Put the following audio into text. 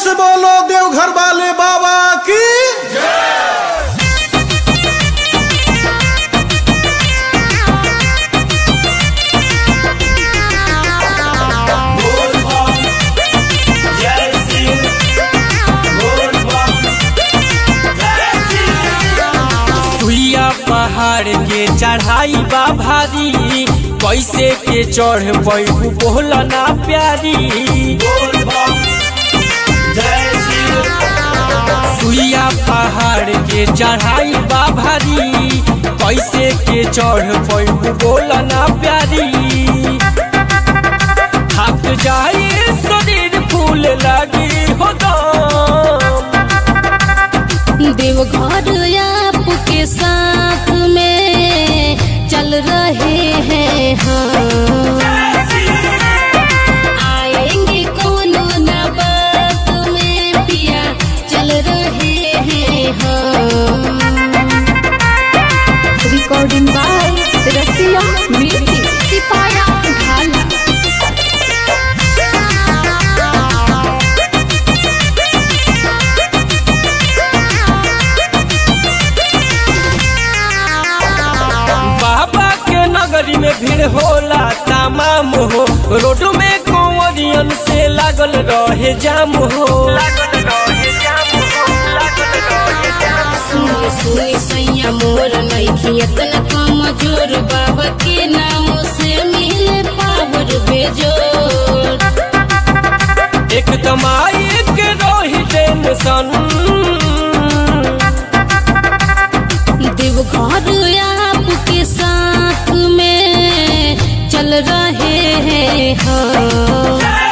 से बोलो देवघर वाले बाबा की सुइया पहाड़ के चढ़ाई बा भारी कैसे के चढ़ पैबू बोला ना प्यारी सुइया पहाड़ के चढ़ाई बा भारी कैसे के चढ़ पैबू बोला ना प्यारी थक जाए शरीर फूल लगी हो दम देवघर आपके साथ में चल रहे हैं हम आएंगे कोनो ना बात में पिया चल रहे हैं हम रिकॉर्डिंग बाय रसिया म्यूजिक सिपाया ढाला बाबा के नगरी में भीड़ होला तमाम हो रोड में कंवरियन से लागल रहे जाम हो सुन सुन सैया मोर नइखी इतना कमजोर बाबा के नाम से मिले पावर बेजोर एकदम आई के रही टेंशन देवघर आपके साथ में चल रहे हैं हम